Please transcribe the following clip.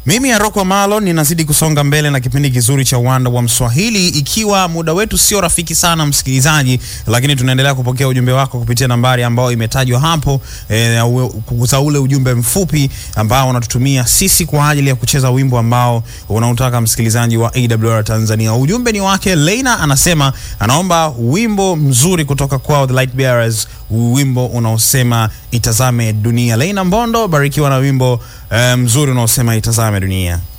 Mimi Aroko Malo ninazidi kusonga mbele na kipindi kizuri cha Uwanda wa Mswahili, ikiwa muda wetu sio rafiki sana msikilizaji, lakini tunaendelea kupokea ujumbe wako kupitia nambari ambayo imetajwa hapo e, kugusa ule ujumbe mfupi ambao unatutumia sisi kwa ajili ya kucheza wimbo ambao unautaka msikilizaji wa AWR Tanzania. Ujumbe ni wake Leina, anasema anaomba wimbo mzuri kutoka kwao The Light Bearers, wimbo unaosema itazame dunia. Leina Mbondo, barikiwa na wimbo eh, mzuri unaosema itazame dunia.